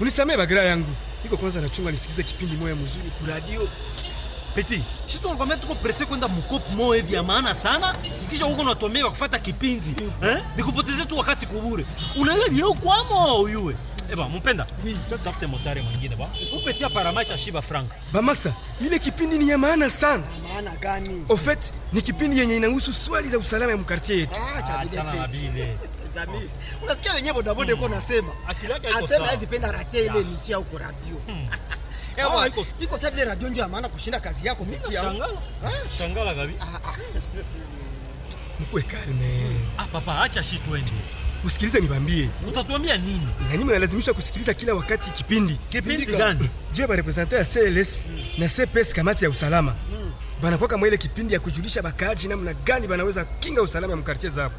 Unisamee bagira yangu. Niko kwanza nachunga nisikize kipindi moya mzuri ku radio. Peti, sisi tunakwambia tuko presse kwenda mkopo moja hivi ya maana sana, kisha huko unatomea kufuata kipindi eh? Nikupotezee tu wakati kubure. Unaelewa ni kwamo uyue. Eba, mpenda. Oui. Tafute motari mwingine ba. Upetia paramaisha shiba frank. Bamasa, ile kipindi ni ya maana sana. Maana gani? Au fait, ni kipindi yenye inahusu swali za usalama ya mkartie yetu. Ah, cha Achana na bidepesi. bile. Zamiri. Unasikia wenyewe bodaboda yuko nasema. Akili yake haiko Asema sawa. hizi penda rate ile emission huko radio. Eh Ah, bwana, iko- iko sababu ile radio ndio ya maana kushinda kazi yako mimi ya. Shangala. Shangala gabi. Mkuwe kalme. Ah, papa acha shi twende. Usikilize nibambie. Utatuambia nini? Na nyinyi mnalazimisha kusikiliza kila wakati kipindi. Kipindi gani? Juu ya barepresente ya CLS na CPS kamati ya usalama. Banakuwa kama ile kipindi ya kujulisha bakaaji namna gani banaweza kinga usalama ya mkartie zao.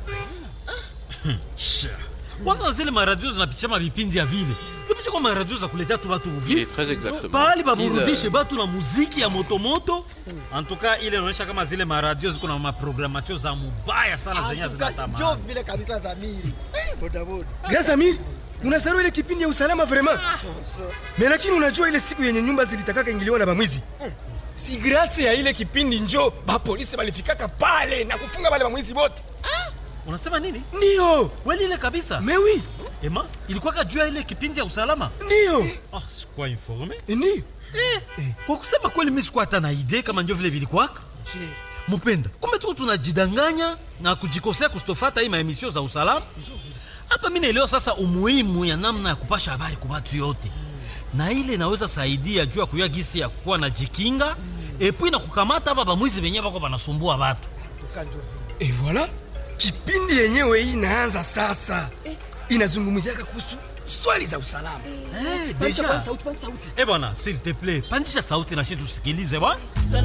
Kwanza zile maradio zinapitisha mavipindi ya vile. Tupisha kwa maradio za kuletea tu watu Il uvivu. est très exactement. Pahali 6 baburudishe heures. batu na muziki ya motomoto. En tout cas ile inaonyesha kama zile maradio ziko na maprogramatio za mubaya sana zenye Atuka njoo zinatamani. vile kabisa Zamiri. Eh, Bodaboda. Grâce Amir, unasahau ile kipindi ya usalama vraiment. Mais lakini unajua ile siku yenye nyumba zilitakaka ingiliwa na bamwizi. Si grâce ya ile kipindi njo ba polisi balifikaka pale na kufunga wale bamwizi wote. Unasema nini? Ndio. Kweli ile kabisa. Mais oui, Ema, ilikuwa kajua ile kipindi ya usalama? ndio. Ah, sikuwa informe. Ndio. Kwa kusema kweli mimi sikuwa hata na idea kama ndio vile vilikuwaka. Je, Mupenda, kumbe tu tunajidanganya na kujikosea kustofata hii maemisio za usalama. Hapa mimi naelewa sasa umuhimu ya namna ya kupasha habari kwa watu yote, na ile inaweza saidia juu ya kuyua gisi ya kuwa na jikinga epui na kukamata hapa bamwizi benye bako banasumbua watu. atuka njoo vile. Et voilà. Kipindi yenyewe hii inaanza sasa. Inazungumziaka kuhusu swali za usalama. Eh, Deja. deja. Sauti, sauti. Eh bwana, s'il te plaît, pandisha sauti na shi tusikilize bwana.